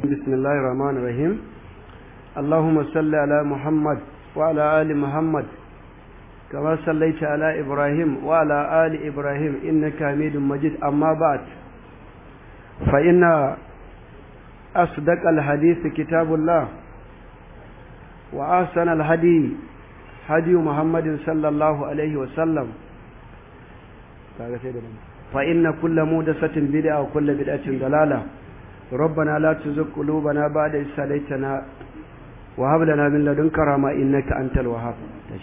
بسم الله الرحمن الرحيم اللهم صل على محمد وعلى آل محمد كما صليت على إبراهيم وعلى آل إبراهيم إنك حميد مجيد أما بعد فإن أصدق الحديث كتاب الله وأحسن الهدي هدي محمد صلى الله عليه وسلم فإن كل مودسة بدعة وكل بدعة ضلالة ربنا لا تزغ قلوبنا بعد إذ هديتنا وهب لنا من لدنك رحمة إنك أنت الوهاب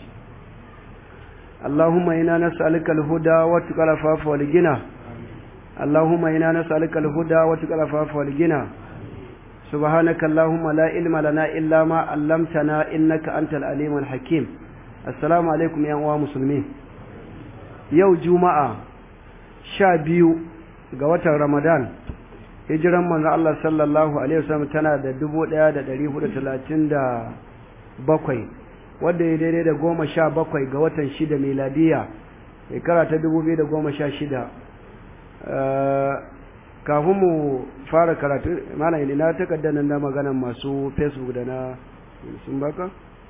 اللهم إنا نسألك الهدى وتقى العفاف والغنى اللهم إنا نسألك الهدى وتقى العفاف والغنى سبحانك اللهم لا علم لنا إلا ما علمتنا إنك أنت العليم الحكيم السلام عليكم يا أخوة مسلمين يوم جمعة شابيو ga watan Ramadan hijiran manzo Allah sallallahu alaihi wasallam tana da 1437 wanda ya daidai da 17 ga watan 6 miladiya shekara ta 2016 kafin mu fara karatu malam ina takardar nan da maganan masu Facebook da na sun baka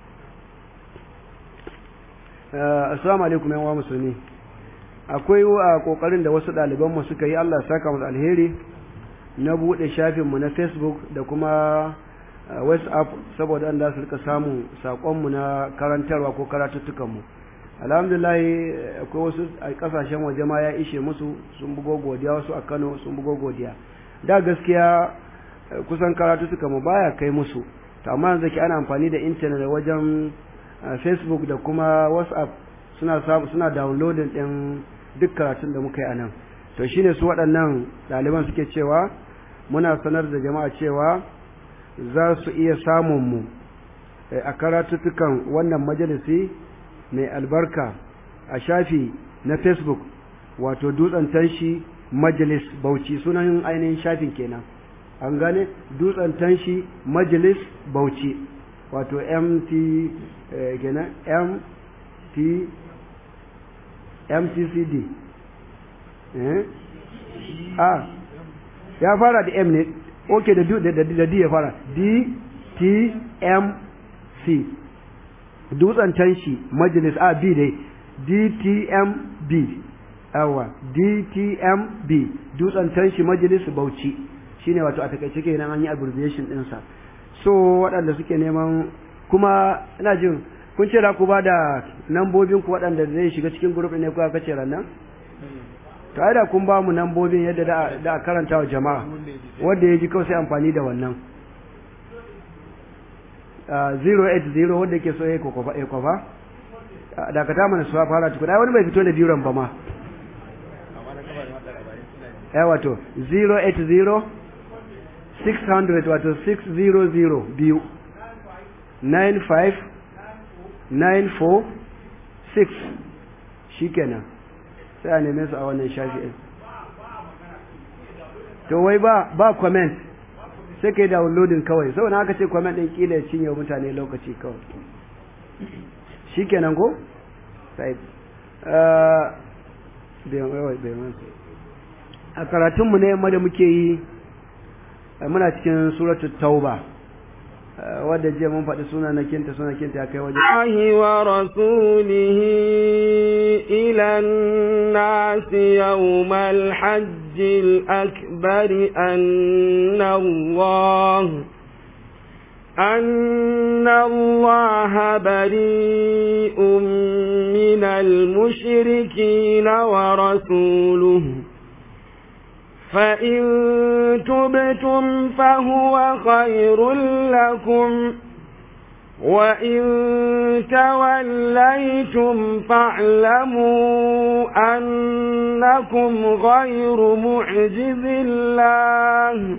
assalamu alaikum yan uwa musulmi akwai a kokarin da wasu ɗaliban mu suka yi Allah ya saka musu alheri na buɗe shafinmu na facebook da kuma whatsapp saboda an da su rika samun saƙonmu na karantarwa ko karatuttukanmu alhamdulillah akwai wasu a ƙasashen waje ma ya ishe musu sun bugo godiya wasu a kano sun bugo godiya da gaskiya kusan karatuttukanmu baya kai musu to amma yanzu ke ana amfani da intanet wajen facebook da kuma whatsapp suna suna downloading ɗin duk karatun da muka yi a nan to shine su waɗannan ɗaliban suke cewa muna sanar da jama'a cewa za su iya samun mu a karatuttukan wannan majalisi mai albarka a shafi na facebook wato dutsen tanshi majalis bauchi sunan ainihin shafin kenan an gane dutsen tanshi majalis bauchi wato mt kenan mt mtcd a ya fara da m ne ok da d ya fara d t m c dutsen tanshi majalis a b dai d t m b awa d t m b dutsen tanshi majalis bauchi shine wato a takaice kenan an yi abbreviation ɗinsa so waɗanda suke neman kuma ina jin kun ce da ku ba da nambobin ku waɗanda zai shiga cikin group ne kuka kace rannan to ai da kun ba mu nambobin yadda da da karanta wa jama'a wanda ya ji kawai sai amfani da wannan 080 wanda yake so ya kokofa ya kofa da ka ta mana su fara tukun ai wani bai fito da biran ba ma eh wato 080 600 wato 600 biyu 95 946 shikenan sai a neme su a wannan shafi'in to wai ba ba comment sai kai downloading kawai saboda haka ce comment din kila ya cinye mutane lokaci kawai shikenan ko sai a karatunmu ne yamma da muke yi muna cikin suratul tauba wadda jiya mun faɗi suna na kinta suna kinta ya kai waje الله ورسوله إلى الناس يوم الحج الأكبر أن الله أن الله بريء من المشركين ورسوله فإن تبتم فهو خير لكم وإن توليتم فاعلموا أنكم غير معجز الله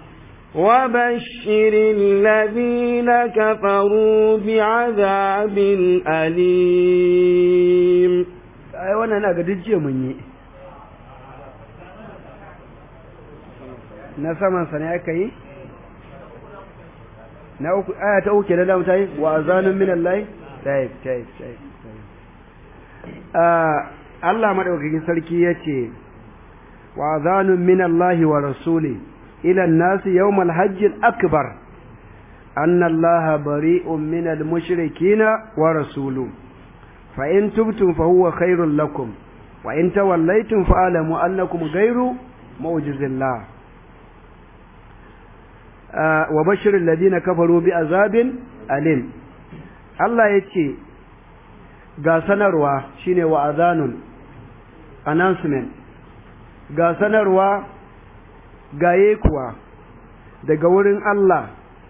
وبشر الذين كفروا بعذاب أليم ai wannan na ga jiya mun yi na saman sa ne aka yi na uku aya ta uku da da mutai wa azanun min Allah tayyib tayyib tayyib ah Allah madaukakin sarki yace wa azanun min Allah wa rasuli ila an-nas yawm al-hajj al-akbar anna allaha bari'un min al-mushrikeena wa rasuluhu fa in tubtum fa huwa khairul lakum wa in tawallaytum fa'lamu annakum ghayru mu'jizillah wa bashiril ladina kafaru bi azabin alim Allah yace ga sanarwa shine wa azanun announcement ga sanarwa ga yekuwa daga wurin Allah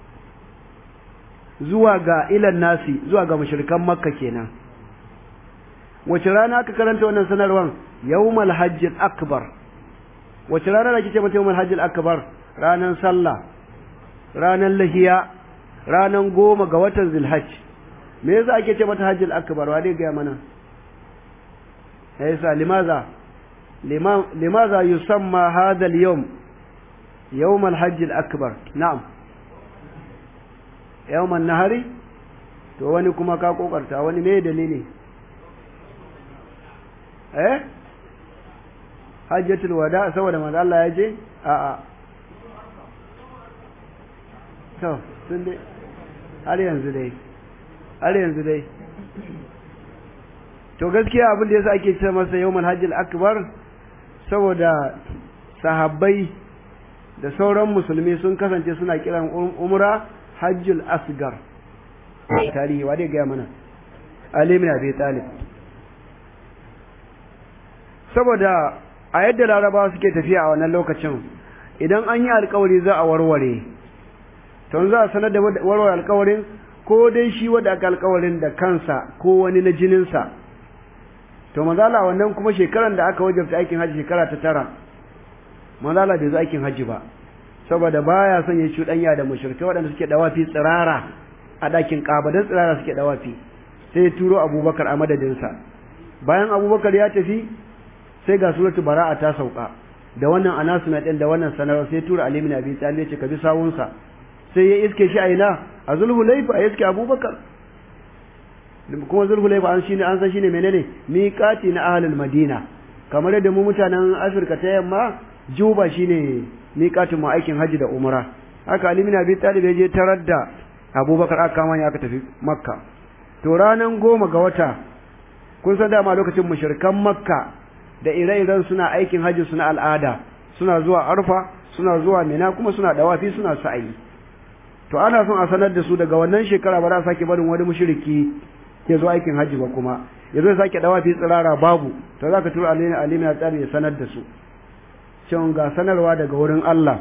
zuwa ga ilan nasi zuwa ga mushrikan makka kenan wace rana aka karanta wannan sanarwan yawmal hajjil akbar wace rana da kike mata yawmal hajjil akbar ranan sallah ranan lahiya ranan goma ga watan zulhajj me yasa ake ce mata hajjil akbar wa dai ga mana yasa limaza limaza yusamma hadha al-yawm yawm al-hajj al-akbar na'am yawm an-nahari to wani kuma ka kokarta wani me dalili eh hajjatul wada saboda manzo Allah ya je a a to sun dai har yanzu dai har yanzu dai to gaskiya abin da yasa ake ce masa yawmul hajjil akbar saboda sahabbai da sauran musulmi sun kasance suna kiran umra hajjul asgar tarihi wa dai ga mana Ali ibn Abi Talib saboda a yadda larabawa suke tafiya a wannan lokacin idan an yi alkawari za a warware to za a sanar da warware alkawarin ko dai shi wanda aka alkawarin da kansa ko wani na jininsa to mazala wannan kuma shekaran da aka wajabta aikin hajji shekara ta tara mazala bai zo aikin hajji ba saboda baya son ya cuɗanya da mushrikai waɗanda suke dawafi tsirara a ɗakin ƙabadan tsirara suke dawafi sai ya turo abubakar a madadinsa bayan abubakar ya tafi sai ga suratu bara'a ta sauka da wannan announcement din da wannan sanarwa sai tura Ali ibn Abi Talib ya ce ka bi sawunsa sai ya iske shi a ina a Zulhulayfa ya iske Abubakar kuma Zulhulayfa an shine an san shine menene miqati na ahlul Madina kamar yadda mu mutanen Afirka ta yamma Juba shine miqatin mu aikin haji da umra haka Ali ibn Abi Talib ya je tarar da Abubakar aka kama aka tafi Makka to ranan goma ga wata kun san dama lokacin mushrikan Makka da ire-iren suna aikin hajji suna al'ada suna zuwa arfa suna zuwa mina kuma suna dawafi suna sa'ayi to ana son a sanar da su daga wannan shekara ba za a sake barin wani mushriki ya zo aikin hajji ba kuma ya zo sake dawafi tsirara babu to za ka tura alina alina tsari ya sanar da su cewa ga sanarwa daga wurin Allah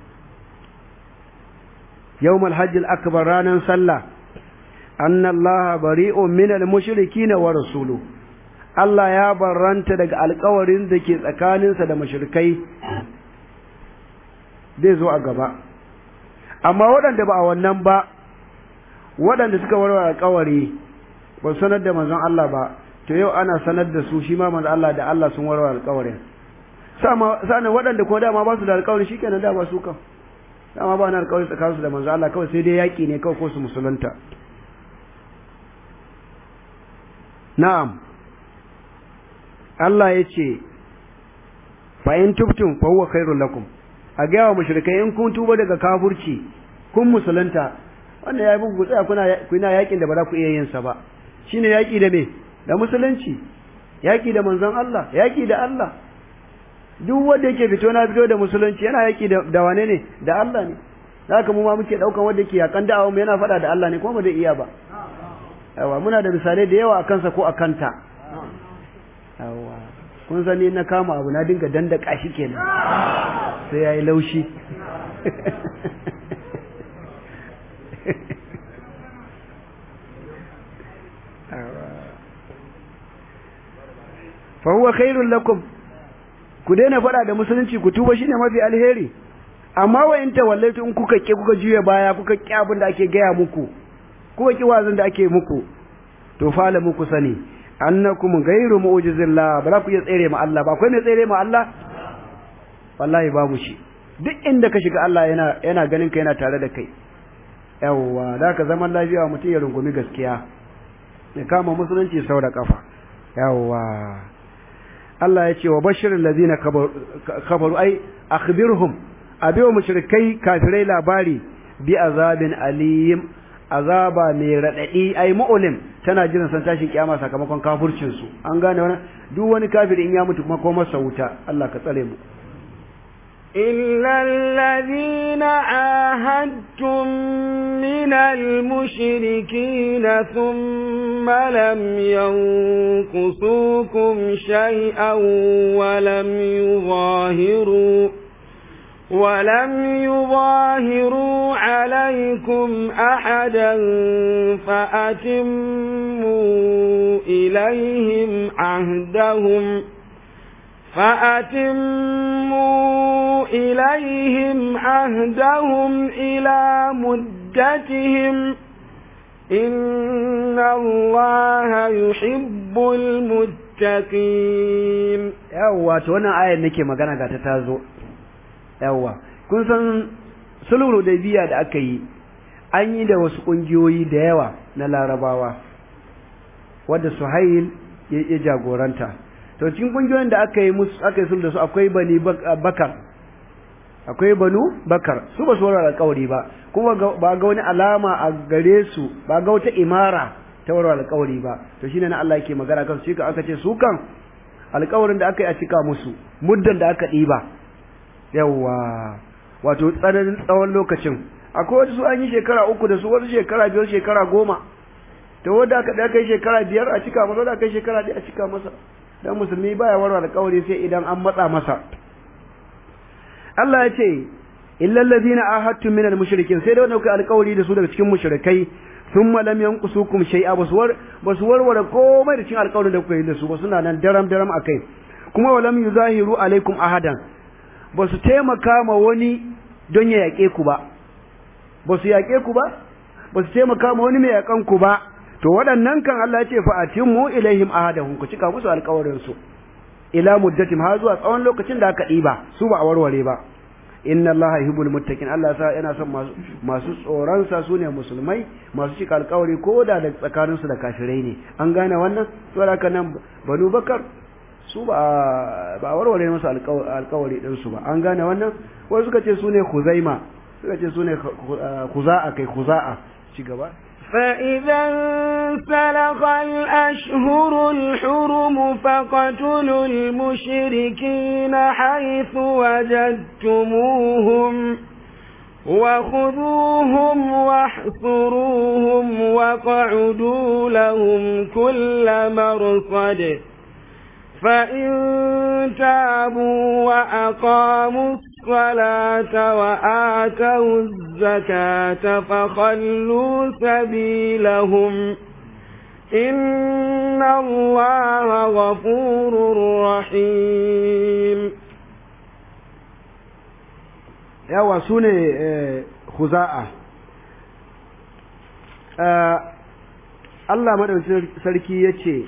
yawmal hajjil akbar ranan sallah anna allaha bari'un minal mushrikin wa rasuluhu Allah ya barranta daga alkawarin da ke tsakaninsa da mashirkai zai zo a gaba amma waɗanda ba a wannan ba waɗanda suka warware alkawari ba sanar da manzon Allah ba to yau ana sanar da su shi ma manzon Allah da Allah sun warware alkawarin sa'an waɗanda ko dama ba su da alkawari shikenan da ba su kan dama ba na alkawari tsakaninsu da manzon Allah kawai sai dai yaƙi ne kawai ko su musulunta na'am Allah ya ce fa'in tubtum fa huwa khairul lakum a ga wa mushrikai in kun tuba daga kafurci kun musulunta wannan yayi bugu tsaya kuna kuna yakin da ba za ku iya yin sa ba shine yaki da me da musulunci yaki da manzon Allah yaki da Allah duk wanda yake fito na fito da musulunci yana yaki da, da wane ne da Allah ne haka mu ma muke daukan wanda yake yakan da'awa mu yana fada da Allah ne kuma ba zai iya ba yawa muna da misalai da yawa akan sa ko akan ta yawa kun sani na kama abu na dinga dandaka shi kenan sai yayi laushi fa huwa khairul lakum ku daina fada da musulunci ku tuba shine mafi alheri amma wa in tawallaitu in kuka ki kuka juya baya kuka ki abin da ake gaya muku kuka ki wazin da ake muku to fala muku sani annakum ghayru mu'jizillah ba za ku iya tsere ma Allah ba akwai mai tsere ma Allah wallahi babu shi duk inda ka shiga Allah yana yana ganin ka yana tare da kai yawwa da ka zaman lafiya mutum ya rungumi gaskiya ya kama musulunci sau da kafa yawwa Allah ya ce wa bashirin ladina kafaru ai akhbirhum a biyo mushrikai kafirai labari bi azabin alim azaba mai radadi ai mu'lim tana jiran san tashin kiyama sakamakon kafircin su an gane wannan duk wani kafiri in ya mutu kuma ko masa wuta Allah ka tsare mu إلا الذين عاهدتم من المشركين ثم لم ينقصوكم شيئا ولم يظاهروا ولم يظاهروا عليكم أحدا فأتموا إليهم عهدهم فأتموا إليهم عهدهم إلى مدتهم إن الله يحب المتقين yawwa to wannan ayar nake magana ga ta tazo yawwa kun san sulhu da biya da aka yi an yi da wasu kungiyoyi da yawa na larabawa wadda suhail ya jagoranta to cikin kungiyoyin da aka yi musu aka yi sulhu da su akwai bani bakar akwai banu bakar su ba su warware alƙawari ba kuma ba ga wani alama a gare su ba ga wata imara ta warware alƙawari ba to shine na Allah yake magana kan su aka ce su kan alƙawarin da aka yi a cika musu muddan da aka ɗiba yawa wato tsananin tsawon lokacin akwai wasu an yi shekara uku da su wasu shekara biyar shekara goma to wanda aka da kai shekara biyar a cika masa wanda aka yi shekara ɗaya a cika masa dan musulmi baya warware alƙawari sai idan an matsa masa Allah ya ce illal ladina ahadtum minal mushrikin sai da wanda kuka alƙawari da su daga cikin mushrikai thumma lam yanqusukum shay'a baswar baswar wala komai da cikin alƙawarin da kuka yi da su ba suna nan daram daram akai kuma walam yuzahiru alaikum ahadan ba su taimaka ma wani don ya yaƙe ku ba ba su yaƙe ku ba ba su taimaka ma wani mai yaƙan ku ba to waɗannan kan Allah ya ce fa atimmu ilaihim ahadahum ku cika musu alƙawarin su ila muddatim har zuwa tsawon lokacin da aka ɗiba su ba a warware ba inna Allah yuhibbul muttaqin Allah sa yana son masu masu tsoron sa sune musulmai masu cika alƙawari ko da da tsakanin su da kafirai ne an gane wannan to haka nan banu bakar su ba ba warware musu alƙawari din su ba an gane wannan wasu suka ce sune khuzaima suka ce sune khuza'a kai khuza'a ci gaba فإذا انسلخ الأشهر الحرم فاقتلوا المشركين حيث وجدتموهم وخذوهم واحصروهم وقعدوا لهم كل مرصد فإن تابوا وأقاموا الصلاة وآتوا الزكاة فخلوا سبيلهم إن الله غفور رحيم yawa su ne huza'a Allah maɗaukin sarki ya ce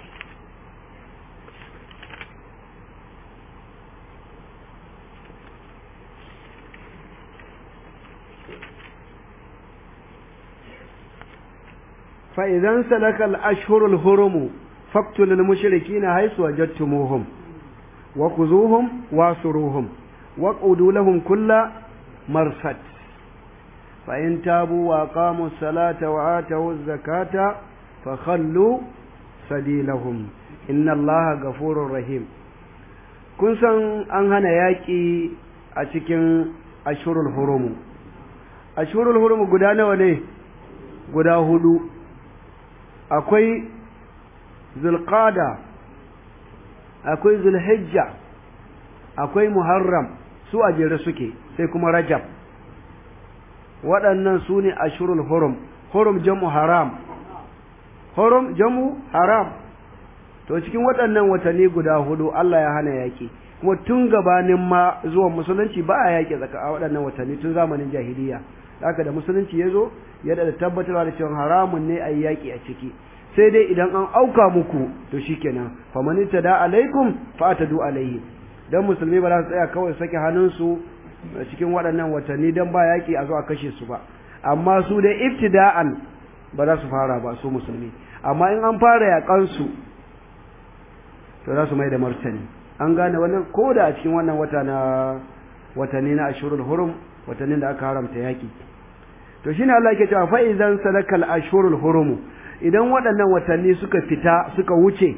فإذا سلك الأشهر الهرم فاقتلوا المشركين حيث وجدتموهم وخذوهم واسروهم واقعدوا لهم كل مرصد فإن تابوا وأقاموا الصلاة وآتوا الزكاة فخلوا سبيلهم إن الله غفور رحيم kun san an hana yaƙi a cikin ashurul hurumu ashurul hurumu guda nawa ne guda hudu akwai zulqada akwai zulhijja akwai muharram su a jere suke sai kuma rajab waɗannan su ne ashurul hurum hurum jamu haram hurum jamu haram to cikin waɗannan watanni guda hudu Allah ya hana yaƙi kuma tun gabanin ma zuwan musulunci ba a yaƙi tsaka a waɗannan watanni tun zamanin jahiliya haka da musulunci ya zo ya da tabbatarwa da cewa haramun ne a yi yaƙi a ciki sai dai idan an auka muku to shikenan faman tada alaikum fa atadu alaihi dan musulmi ba za su tsaya kawai sake hannunsu cikin waɗannan watanni dan ba yaƙi a zo a kashe su ba amma su dai ibtida'an ba za su fara ba su musulmi amma in an fara yaƙan su to za su mai da martani an gane wannan ko da a cikin wannan wata na watanni na ashurul hurum watannin da aka haramta yaki to shine Allah yake cewa fa idan sadakal ashurul hurum idan waɗannan watanni suka fita suka wuce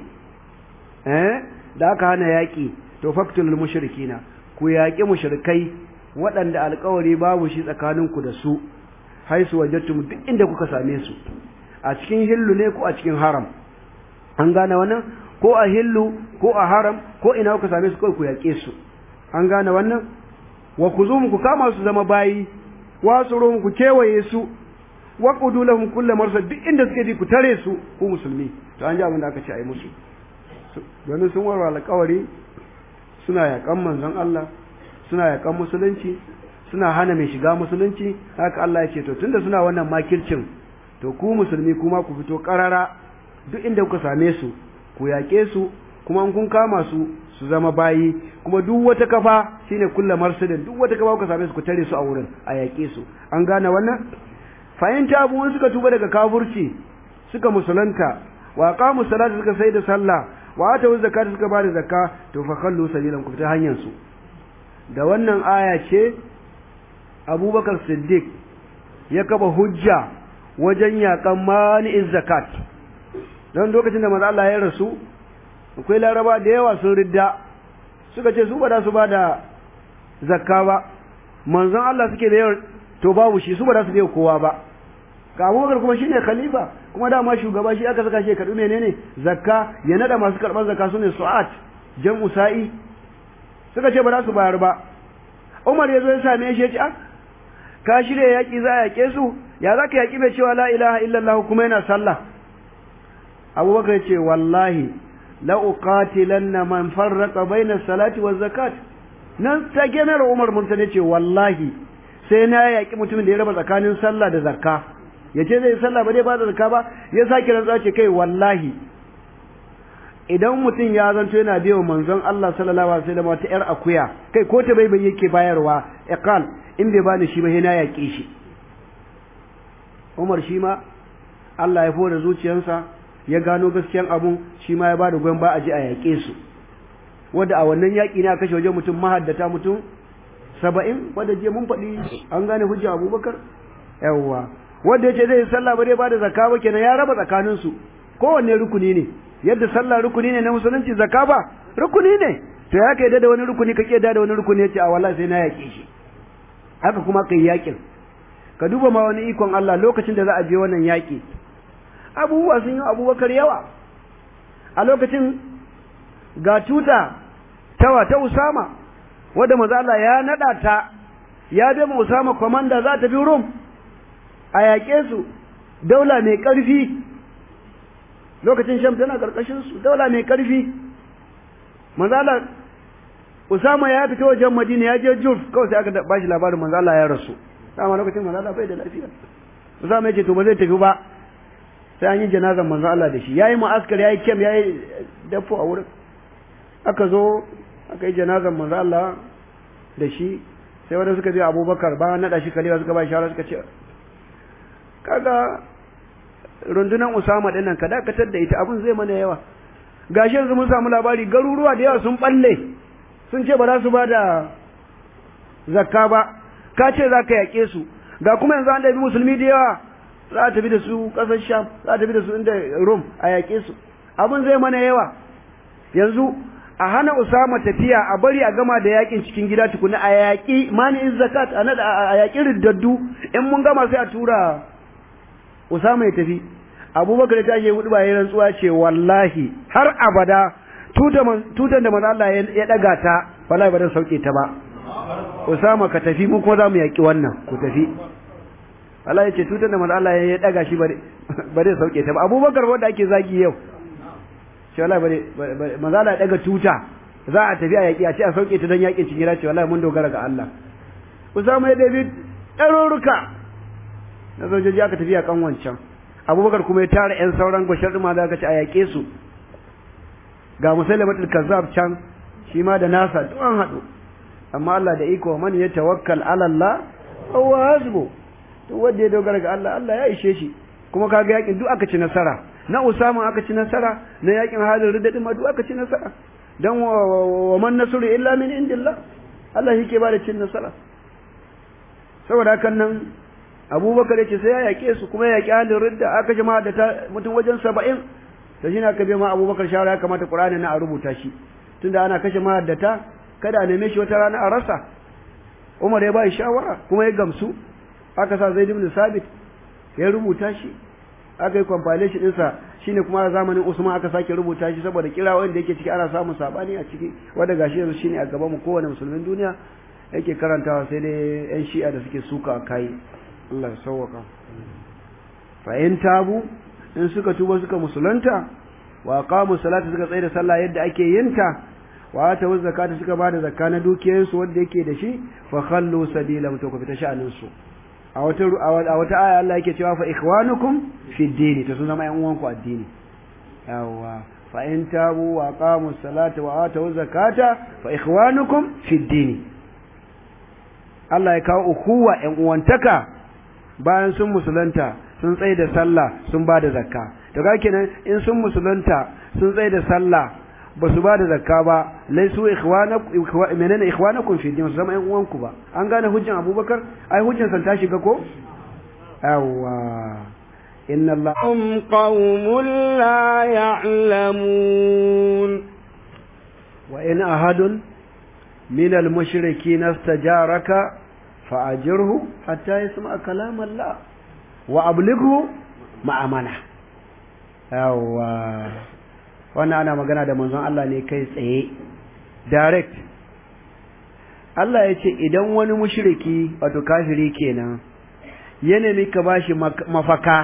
eh da aka hana yaki to faktulul mushrikina ku yaki mushrikai waɗanda alƙawari babu shi tsakaninku da su haisu wajattum duk inda kuka same su a cikin hillu ne ko a cikin haram an gane wannan ko a hillu ko a haram ko ina kuka same su kawai ku yaƙe su an gane wannan wa ku zo ku kama su zama bayi wa su ku kewaye su wa qudu lahum kullu marsad duk inda suke ji ku tare su ku musulmi to an ji abin da aka ce ai musu domin sun warware alƙawari suna yaƙan manzon Allah suna yaƙan musulunci suna hana mai shiga musulunci haka Allah ya ce to tunda suna wannan makircin to ku musulmi kuma ku fito karara duk inda kuka same su ku yaƙe su kuma in kun kama su su zama bayi kuma duk wata kafa shine kullu marsidin duk wata kafa kuka same su ku tare su a wurin a yaƙe su an gane wannan fa'in tabu suka tuba daga kafurci suka musulunta wa qamu salata suka sai da sallah wa atu zakata suka bada zakka to fa khallu sabilan ku ta hanyar su da wannan aya ce Abubakar Siddiq ya kafa hujja wajen yakan mani'in zakat don lokacin da manzo Allah ya rasu akwai laraba da yawa sun ridda suka ce su ba da su ba da zakka ba manzon Allah suke da yawa to babu shi su ba da su da kowa ba ga Abubakar kuma shine khalifa kuma dama shugaba shi aka saka shi karbi menene zakka ya nada masu karban zakka sune su'at jam'u sa'i suka ce ba za su bayar ba Umar ya zo ya same shi ya ce ah ka shirya yaki za a yake su ya za ka yaki mai cewa la ilaha illallah kuma yana sallah Abubakar ya ce wallahi la uqatilanna man farraqa baina salati waz zakat nan ta genar Umar mun ne ce wallahi sai na yaki mutumin da ya raba tsakanin sallah da zakka yace zai sallah ba dai ba da zakka ba ya saki rantsa ce kai wallahi idan mutum ya zanto yana biyo manzon Allah sallallahu alaihi wasallam wata yar akuya kai ko ta bai bai yake bayarwa iqal in bai bani shi ba sai na yake shi Umar shi ma Allah ya fara zuciyarsa ya gano gaskiyan abun shi ma ya bada goyon ba a ji a yaƙe su wanda a wannan yaƙi ne aka kashe wajen mutum mahaddata mutum saba'in wanda je mun faɗi an gane hujja abubakar yawwa wanda ya ce zai sallah ba dai ba da zakka ba kenan ya raba tsakaninsu kowanne rukuni ne yadda sallah rukuni ne na musulunci zakka ba rukuni ne to ya kai da wani rukuni ka da wani rukuni ya ce a wallahi sai na yaƙe shi haka kuma kai yaƙin ka duba ma wani ikon Allah lokacin da za a je wannan yaƙi abubuwa sun yi abubakar yawa a lokacin ga tuta tawa ta Usama wadda maza Allah ya nada ta ya bai ma Usama komanda za ta bi Rum a yaƙe su daula mai ƙarfi lokacin Sham tana ƙarƙashin su daula mai ƙarfi maza Allah Usama ya fita wajen Madina ya je Juf kawai sai aka bashi labarin maza Allah ya rasu dama lokacin maza Allah bai da lafiya Usama ya ce to ba zai tafi ba sai an yi janazan manzo Allah da shi yayi mu'askar yayi kem yayi dafo a wurin aka zo aka yi janazan manzo Allah da shi sai wanda suka je Abubakar ba nada shi kaliwa suka ba shawara suka ce kaga rundunan Usama din nan ka dakatar da ita abun zai mana yawa gashi yanzu mun samu labari garuruwa da yawa sun balle sun ce ba za su ba da zakka ba ka ce za ka yaƙe su ga kuma yanzu an ɗabi musulmi da yawa za a tafi da su ƙasar sham za a tafi da su inda rom a yaƙe su abin zai mana yawa yanzu a hana usama tafiya a bari a gama da yaƙin cikin gida tukuna a yaƙi mani'in zakat a nada a yaƙi riddaddu in mun gama sai a tura usama ya tafi abubakar ya tashi hudu ba ya rantsuwa ce wallahi har abada tutan da manzo Allah ya daga ta wallahi ba zan sauke ta ba usama ka tafi mu kuma za mu yaƙi wannan ku tafi Allah ya ce tutar da manzo Allah ya daga shi bare bare sauke ta ba Abubakar wanda ake zagi yau shi wallahi bare manzo Allah ya daga tuta za a tafi a yaki a ce a sauke ta dan yakin cikin ce wallahi mun dogara ga Allah Usama ya dabi ɗaruruka na sojoji aka tafi a kan wancan Abubakar kuma ya tara ƴan sauran gwashar ma da aka ce a yake su ga Musailamatul Kazzab can shi ma da nasa duk an haɗu amma Allah da iko man ya tawakkal ala Allah huwa hasbu to wanda ya dogara ga Allah Allah ya ishe shi kuma kaga yakin duk aka ci nasara na Usama aka ci nasara na yakin halin ridda ma duk aka ci nasara dan wa man nasru illa min indillah Allah shi ke ba da cin nasara saboda hakan nan abubakar ya ce sai ya yaƙe su kuma ya yaƙi halin ridda aka ji da ta mutum wajen saba'in da shi ne aka biya ma abubakar shawara ya kamata ƙur'ani na a rubuta shi tunda ana kashe mahaddata kada a neme shi wata rana a rasa umar ya ba shi shawara kuma ya gamsu aka sa zaid ibn sabit ya rubuta shi aka yi compilation ɗinsa shine kuma a zamanin usman aka sake rubuta shi saboda kira wanda yake ciki ana samun sabani a ciki wanda gashi yanzu shine a gaban mu kowane musulmin duniya yake karantawa sai dai yan shi'a da suke suka kai Allah ya sauwaka fa in tabu in suka tuba suka musulunta wa qamu salata suka tsaya da sallah yadda ake yin ta wa ta zakata suka bada zakka na dukiyoyinsu wanda yake da shi fa khallu sabila to ku fita sha'anin su a wata a wata aya Allah yake cewa fa ikhwanukum fi dini to sun zama ƴan uwanku addini yawa fa in tabu wa qamu salata wa atu zakata fa ikhwanukum fi dini Allah ya kawo ukuwa ƴan uwantaka bayan sun musulunta sun tsaye da sallah sun ba da zakka to ga kenan in sun musulunta sun tsaye da sallah ba su ba da zakka ba laisu ikhwanakum menene ikhwanakum fi din su zama ƴan uwanku ba an gane hujjan abubakar ai hujjan san ta shiga ko yawa inna allah hum qaumun la ya'lamun wa in ahadun min al mushrikin istajaraka fa'ajirhu hatta yasma kalam allah wa ablighu ma'amana yawa wannan ana magana da manzon Allah ne kai tsaye direct Allah ya ce idan wani mushriki wato kafiri kenan ya nemi ka bashi mafaka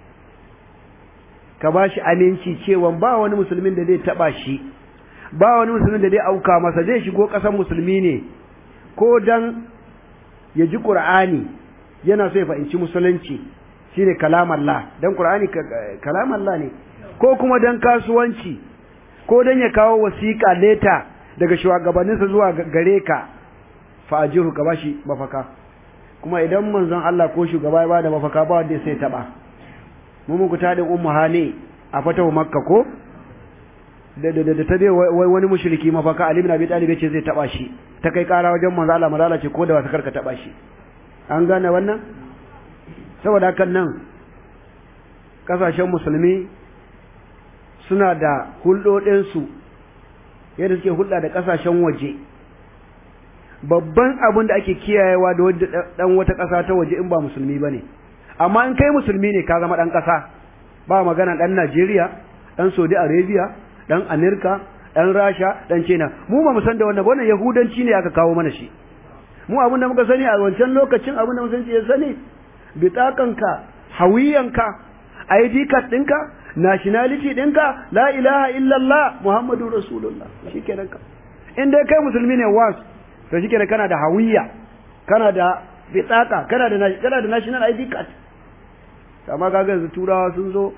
ka bashi aminci cewa ba wani musulmin da zai taba shi ba wani musulmin da zai auka masa zai shigo ƙasar musulmi ne ko dan ya ji Qur'ani yana so ya fahimci musulunci shine kalamallah dan Qur'ani kalamallah ne ko kuma dan kasuwanci ko dan ya kawo wasiƙa leta daga shugabanninsa zuwa gare ka fa'ajiru ka bashi mafaka kuma idan manzon Allah ko shugaba ya bada mafaka ba wanda sai taba mu muku ta din ummu hane a fatawa makka ko da da da ta dai wai wani mushriki mafaka ali ibn abi talib yace zai taba shi ta kai kara wajen manzon Allah malala ce ko da wata karka taba shi an gane wannan saboda hakan nan kasashen musulmi suna da hulɗoɗinsu yadda suke hulɗa da ƙasashen waje babban abin da ake kiyayewa da ɗan wata ƙasa ta waje in ba musulmi ba ne amma in kai musulmi ne ka zama ɗan ƙasa ba magana ɗan najeriya ɗan saudi arabia ɗan amerika ɗan rasha ɗan china mu ba mu san da wannan ba wannan yahudanci ne aka kawo mana shi mu abin da muka sani a wancan lokacin abin da musulunci ya sani bitakanka hawiyanka id card ɗinka nationality ɗinka la ilaha illallah muhammadu rasulullah shi kenan ka in dai kai musulmi ne was to shi kenan kana da hawiya kana da bitaka kana da kana da national id card amma kaga yanzu turawa sun zo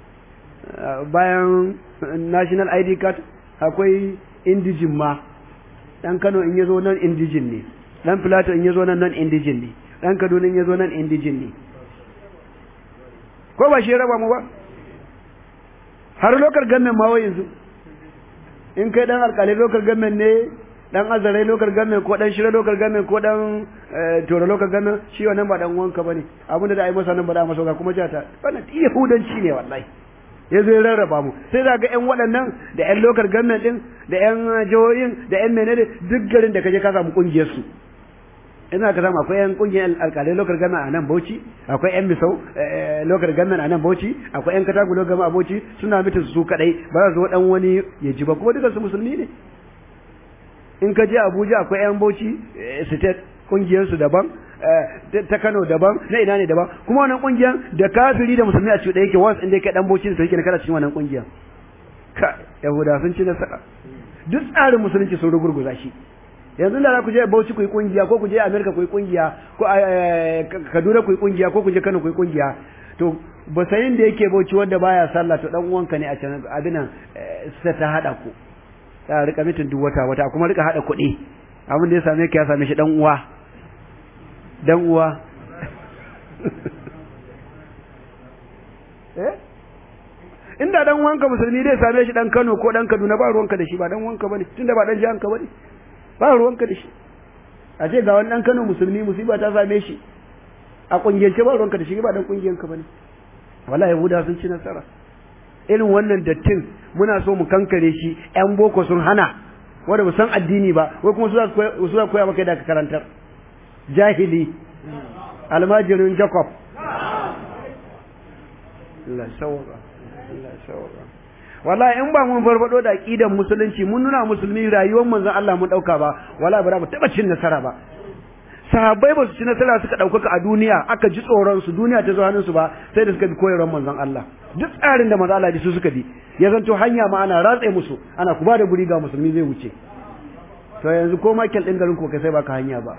bayan national id card akwai indijin ma dan kano in yazo nan indijin ne dan plateau in yazo nan nan indijin ne dan kaduna in yazo nan indijin ne ko ba shi raba mu ba har lokar gamen ma yanzu in kai dan alƙalai lokar gamen ne dan azarai lokar gamen ko dan shira lokar gamen ko dan tora lokar gamen shi wannan ba dan wanka bane abin da ai masa nan ba da masa ga kuma jata wannan yahudanci ne wallahi ya zo ya rarraba mu sai za ga ƴan waɗannan da ƴan lokar gamen din da ƴan jihohin da ƴan menene duk garin da kaje ka samu kungiyar su ina ka samu akwai yan kungiyar alkalai lokar gama a nan bauchi akwai yan misau lokar gama a nan bauchi akwai yan katagu lokar gama a bauchi suna mitin su kadai ba za su zo dan wani ya ji ba kuma dukansu musulmi ne in ka je abuja akwai yan bauchi state kungiyar su daban ta kano daban na ina ne daban kuma wannan kungiyar da kafiri da musulmi a cikin yake wasu inda yake dan bauchi ne to yake kana cikin wannan kungiyar ka yahuda sun ci nasara duk tsarin musulunci sun rugurguza shi yanzu da za ku je Bauchi ku yi kungiya ko ku je America ku yi kungiya ko Kaduna ku yi kungiya ko ku je Kano ku yi kungiya to ba sayin da yake Bauchi wanda baya sallah to dan uwanka ne a can abin nan sai ta hada ku ta rika mitin duk wata wata kuma rika hada kuɗi abin da ya same ka ya same shi dan uwa dan uwa eh inda dan uwanka musulmi dai same shi dan Kano ko dan Kaduna ba ruwanka da shi ba dan uwanka bane tunda ba dan jihanka bane ba ruwanka da shi a ce ga wani dan Kano musulmi musiba ta same shi a kungiyance ba ruwanka da shi ba dan kungiyanka bane wallahi yahuda sun ci nasara irin wannan dattin muna so mu kankare shi yan boko sun hana wanda ba san addini ba wai kuma su za koya maka da ka karantar jahili almajirin jacob Allah shawara Allah shawara wallahi in ba mun farfado da aqidan musulunci mun nuna musulmi rayuwar manzon Allah mun dauka ba wallahi ba mu taba cin nasara ba sahabbai ba su ci nasara suka ɗaukaka a duniya aka ji tsoron su duniya ta zo hannun su ba sai da suka bi koyarwar manzon Allah duk tsarin da manzon Allah su suka bi ya zanto hanya ma ana ratse musu ana ku ba da guri ga musulmi zai wuce to yanzu ko makel din garin ku kai sai baka hanya ba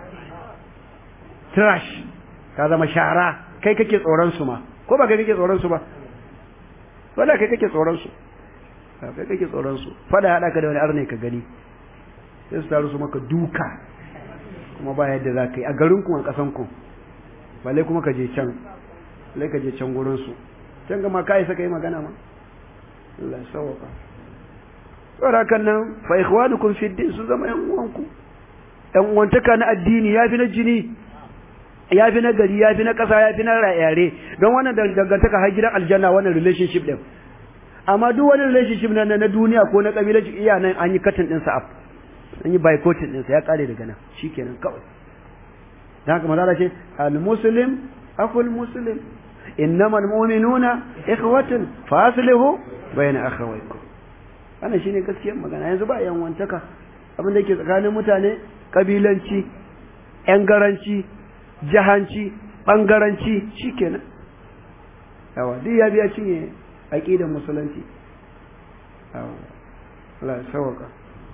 trash ka zama shara kai kake tsoron su ma ko ba kai kake tsoron su ba wala kai kake tsoron su kai kake tsoron su fada hada ka da wani arne ka gani sai su taru su maka duka kuma ba yadda za ka yi a garin ku a ƙasan ku balle kuma ka je can balle ka je can gurin su can ga ma ka isa ka yi magana ma Allah ya sauka tsara kan nan fa ikhwanukum fi din su zama yan uwanku yan uwantaka na addini yafi na jini yafi na gari yafi na ƙasa yafi na yare don wannan dangantaka har gidan aljanna wannan relationship din amma duk wani relationship na na duniya ko na kabilanci iya nan an yi katin din sa an yi boycotting ɗinsa ya ƙare daga nan shi kenan kawai da haka mazala ce al-muslim akul muslim innama al-mu'minuna ikhwatun fa aslihu bayna akhawaykum wannan shine gaskiyar magana yanzu ba yan wantaka abin da yake tsakanin mutane kabilanci yan garanci jahanci bangaranci shikenan yawa duk ya biya cinye aqidar musulunci yawa Allah ya sauka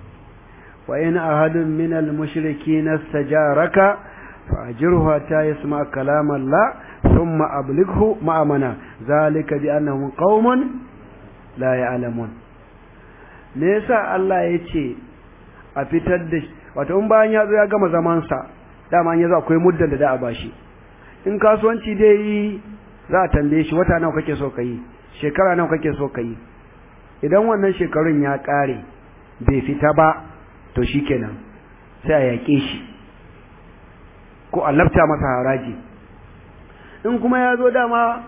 وإن أحد من المشركين استجارك فأجره حتى يسمع كلام الله ثم أبلغه مأمنا ذلك بأنهم قوم لا يعلمون me yasa Allah ya ce a fitar da wato in bayan ya zo ya gama zamansa dama ya zo akwai muddan da da a bashi in kasuwanci dai yi za a tambaye shi wata nawa kake so ka yi shekara nawa kake so ka yi idan wannan shekarun ya ƙare bai fita ba to shi kenan sai a yaƙe shi ko a lafta masa haraji in kuma ya zo dama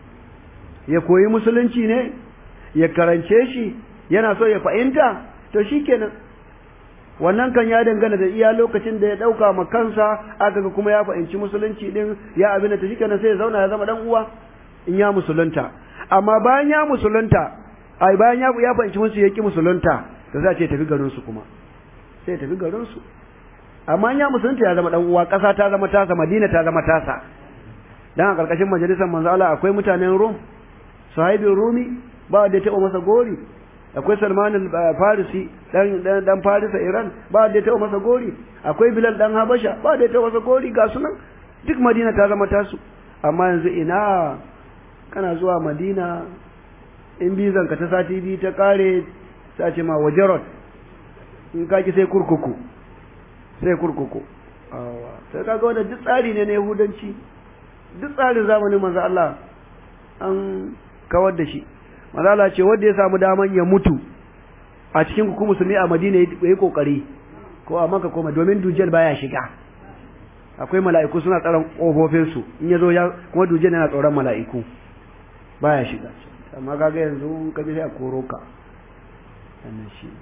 ya koyi musulunci ne ya karance shi yana so ya fahimta to shi kenan wannan kan ya dangana da iya lokacin da ya ɗauka ma kansa aka ga kuma ya fahimci musulunci din ya abin da ta shi kenan sai ya zauna ya zama dan uwa in ya musulunta amma bayan ya musulunta ai bayan ya ya fahimci musu ya ki musulunta to za a ce tafi garin su kuma sai tafi garin su amma ya musulunta ya zama dan uwa ƙasa ta zama tasa Madina ta zama tasa dan a karkashin majalisar manzo Allah akwai mutanen Rum sahibin Rumi ba da ya taɓa masa gori akwai Salman al-Farisi dan dan dan Farisa Iran ba da ya taɓa masa gori akwai Bilal dan Habasha ba da ya taɓa masa gori ga sunan duk Madina ta zama tasu amma yanzu ina kana zuwa Madina in bizan ka ta sati biyu ta kare sai ce ma wajarot in ka ki sai kurkuku sai kurkuku sai kaga wannan duk tsari ne na Yahudanci duk tsarin zamanin manzo Allah an kawar da shi manzo Allah ce wanda ya samu daman ya mutu a cikin ku musulmi a Madina yayi kokari ko a Makka ko domin dujjal baya shiga akwai mala'iku suna tsaron kofofin su in yazo ya kuma dujjal yana tsoron mala'iku baya shiga amma kaga yanzu ka bi sai a koro ka wannan shi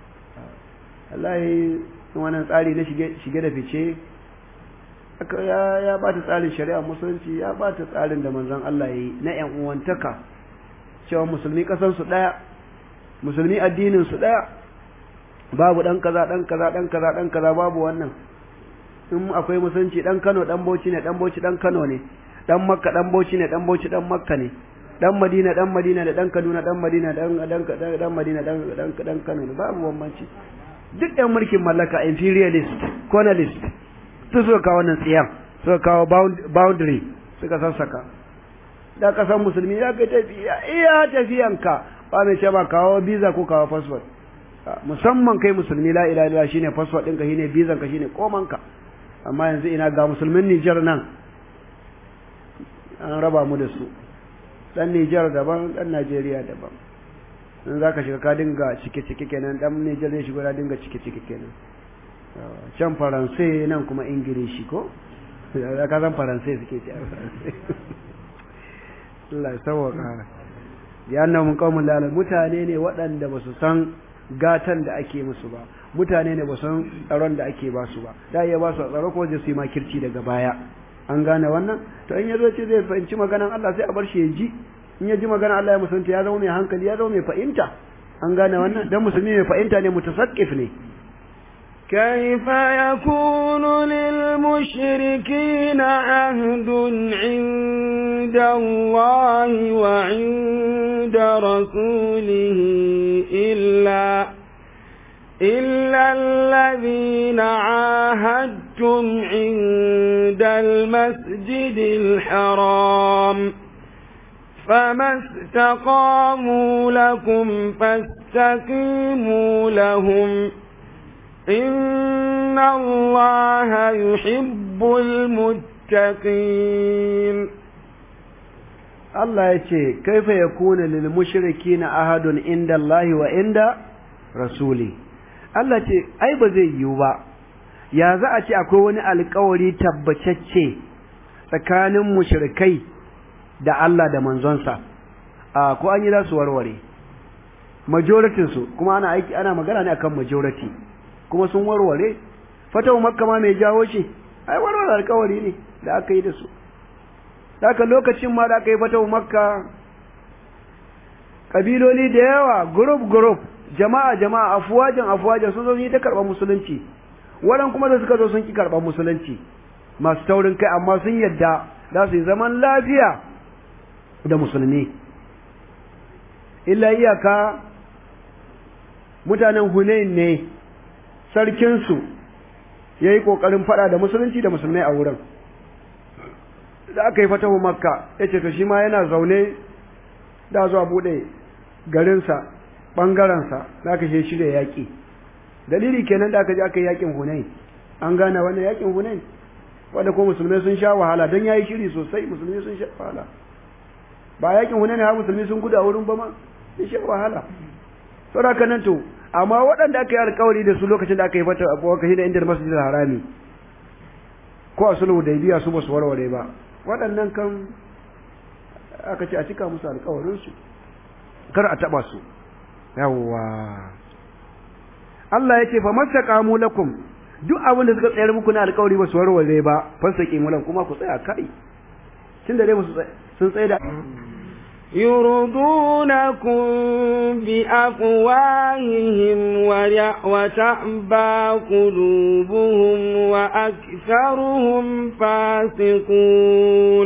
Allah wannan tsari na shige shige da fice ya ya bata tsarin shari'a musulunci ya bata tsarin da manzon Allah yayi na ƴan uwantaka cewa musulmi kasan su daya musulmi addinin su daya babu dan kaza dan kaza dan kaza dan kaza babu wannan in akwai musulunci dan Kano dan Bauchi ne dan Bauchi dan Kano ne dan Makka dan Bauchi ne dan Bauchi dan Makka ne dan Madina dan Madina da dan Kaduna dan Madina dan dan dan Madina dan dan dan Kano ne babu bambanci duk ɗan mulkin mallaka imperialist colonialist su suka kawo wannan tsiyan suka kawo boundary suka sassaka da kasan musulmi ya kai tafiya iya tafiyanka ba mai ce ba kawo visa ko kawo passport musamman kai musulmi la ilaha illallah shine passport ɗinka shine visa ka shine komanka amma yanzu ina ga musulmin Niger nan an raba mu da su dan Niger daban dan Najeriya daban in zaka shiga ka dinga cike cike kenan dan Niger zai shiga da dinga cike cike kenan can faransai nan kuma ingilishi ko da ka san faransai suke ci Allah ya sauwaka ya mun qaumun lala mutane ne waɗanda ba su san gatan da ake musu ba mutane ne ba san tsaron da ake ba su ba da iya ba su tsaro ko zai su yi makirci daga baya an gane wannan to in yazo ce zai fahimci maganan Allah sai a bar shi ya ji in ya ji maganan Allah ya musanta ya zama mai hankali ya zama mai fahimta an gane wannan dan musulmi mai fahimta ne mutasaqqif ne كيف يكون للمشركين عهد عند الله وعند رسوله إلا إلا الذين عاهدتم عند المسجد الحرام فما استقاموا لكم فاستقيموا لهم إن الله يحب المتقين Allah ya ce, Kaifa ya kuna lil mushriki na ahadun inda Allah wa inda Rasuli. Allah ce, Ai, ba zai yiwu ba, ya za a ce akwai wani alkawari tabbacacce tsakanin mushrikai da Allah da manzonsa, a ko an yi za su warware. Majoritinsu, kuma ana aiki ana magana ne akan majority. kuma sun warware fatawa makka ma mai jawo shi ai warware alkawari ne da aka yi da su haka lokacin ma da aka yi fatawa makka kabiloli da yawa group group jama'a jama'a afuwajen afuwajen sun zo yi ta karɓar musulunci waɗan kuma da suka zo sun ki karɓar musulunci masu taurin kai amma sun yadda za su yi zaman lafiya da musulmi illa iyaka mutanen hunain ne sarkinsu ya yi ƙoƙarin faɗa da musulunci da musulmai a wurin da aka yi fatahu makka ya ce to shi ma yana zaune da zuwa buɗe garinsa ɓangarensa da aka shi shirya yaƙi dalili kenan da aka je aka yi yaƙin hunain an gane wannan yaƙin hunain wanda ko musulmai sun sha wahala don ya yi shiri sosai musulmi sun sha wahala ba yaƙin hunain har musulmi sun gudu a wurin ba ma sun sha wahala saboda nan to amma waɗanda aka yi alkawari da su lokacin da aka yi fata abuwa kashi da inda masjidil harami ko a sulhu da biya su ba su warware ba waɗannan kan aka ce a cika musu alkawarin su kar a taba su yawwa Allah ya ce fa masaqamu lakum duk abin da suka tsayar muku na alkawari ba su warware ba fasaki mulan kuma ku tsaya kai tunda dai sun tsaye da يرضونكم بأفواههم وتأبى قلوبهم وأكثرهم فاسقون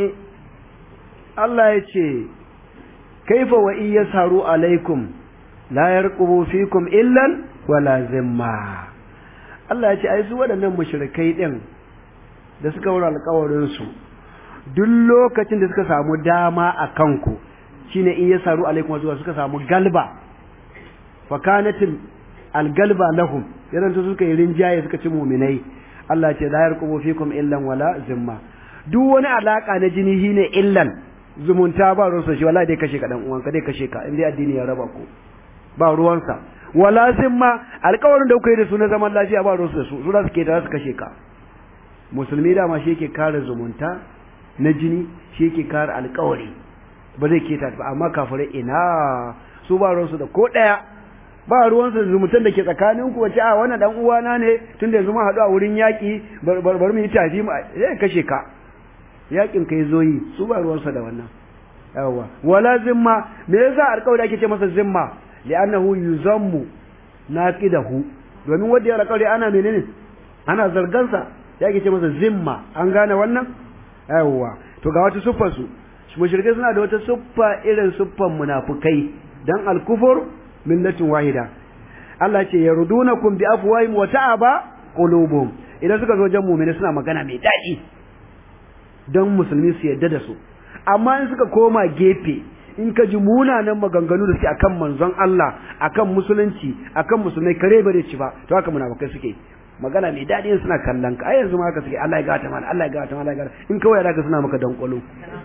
الله يتشي كيف وإن يسهروا عليكم لا يرقبوا فيكم إلا ولا ذمة Allah ya ce ai su waɗannan mushrikai ɗin da suka wura alƙawarinsu duk lokacin da suka samu dama a kanku shine in ya saru alaikum zuwa suka samu galba fa kanatil algalba lahum yaran to suka yi rinjaye suka ci mu'minai Allah ce la yarqubu fikum illan wala zimma duk wani alaka na jini shine illan zumunta ba ruwansa shi wallahi dai kashe ka dan uwanka dai kashe ka indai addini ya raba ku ba ruwansa wala zimma alƙawarin da kuka yi da su na zaman lafiya ba ruwansu da su su za su ke da su kashe ka musulmi dama shi yake kare zumunta na jini shi yake kare alƙawari ba zai keta ba amma kafirai ina su ba ruwansu da ko ɗaya ba ruwansu da zumuntan da ke tsakanin ku wace a wannan dan uwana ne tun da yanzu mun haɗu a wurin yaƙi bar mu yi tafi mu zai kashe ka yaƙin kai zo yi su ba ruwansu da wannan yawa wala zimma me yasa alƙawari ake ce masa zimma li'annahu yuzammu naqidahu domin wanda ya alƙawari ana menene ana zargansa ya ake ce masa zimma an gane wannan yawa to ga wata siffar su mushrikai suna da wata siffa irin siffan munafukai dan al-kufur millatin wahida Allah ce yarudunakum bi afwahim wa ta'aba qulubuhum idan suka zo jan mu'mini suna magana mai daɗi dan musulmi su yadda da su amma in suka koma gefe in ka ji munanan maganganu da suke akan manzon Allah akan musulunci akan musulmai kare bare ci ba to haka munafukai suke magana mai daɗi suna kallon ka ai yanzu ma haka suke Allah ya gata mana Allah ya gata mana Allah ya gata in kawai da suna maka dankwalo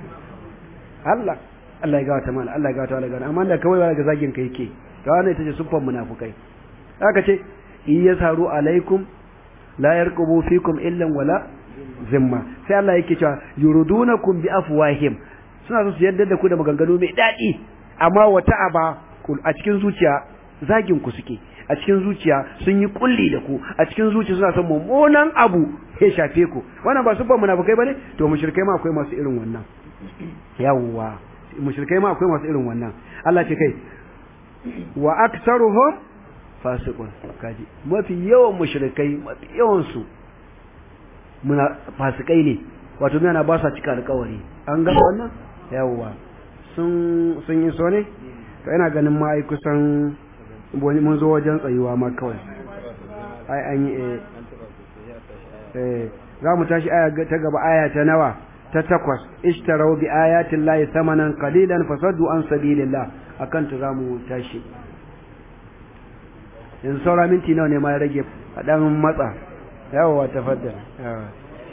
Allah Allah ya gata mana Allah ya gata mana amma da kawai ga zagin ka yake to wannan ita ce suffan munafukai haka ce in yasaru alaikum la yarqubu fikum illa wala zimma sai Allah yake cewa yuridunakum bi afwahim suna so su yadda da ku da maganganu mai dadi amma wata aba a cikin zuciya zagin ku suke a cikin zuciya sun yi kulli da ku a cikin zuciya suna son mummunan abu ya shafe ku wannan ba sufan munafikai bane to mushrikai ma akwai masu irin wannan yawwa mushrikai ma akwai masu irin wannan Allah ce kai wa aktsaruhum fasiqun kaji mafi yawan mushrikai mafi yawan su muna fasikai ne wato mena ba sa cika alƙawari an ga wannan yawwa sun sun yi so ne to ina ganin ma ai kusan mun zo wajen tsayuwa ma kawai ai an yi eh za mu tashi aya ta gaba aya ta nawa ta takwas ishtarau bi ayatin lahi samanan qalilan fasaddu an sabilillah akan ta zamu tashi yanzu saura minti nawa ne ma ya rage a dan matsa yawa tafaddal yawa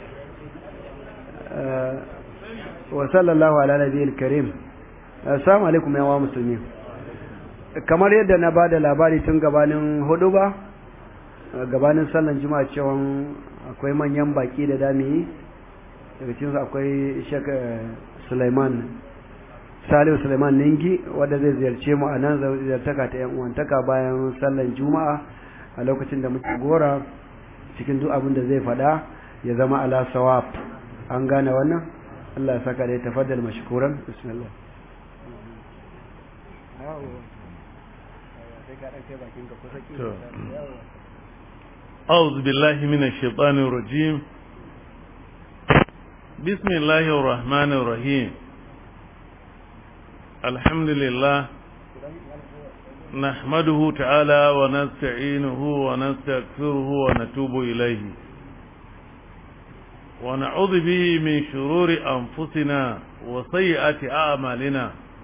wa sallallahu ala nabiyil karim assalamu alaikum ya wa musulmi kamar yadda na ba da labari tun gabanin hudu ba gabanin sallan juma'a cewa akwai manyan baki da dami daga cikinsu akwai shek suleiman salihu suleiman ningi wadda zai ziyarce mu a nan ziyartaka ta yan uwantaka bayan sallan juma'a a lokacin da muke gora cikin duk abin da zai faɗa ya zama ala sawab an gane wannan Allah ya saka da ya tafaddal mashkuran bismillah أعوذ بالله من الشيطان الرجيم بسم الله الرحمن الرحيم الحمد لله نحمده تعالى ونستعينه ونستغفره ونتوب إليه ونعوذ به من شرور أنفسنا وسيئات أعمالنا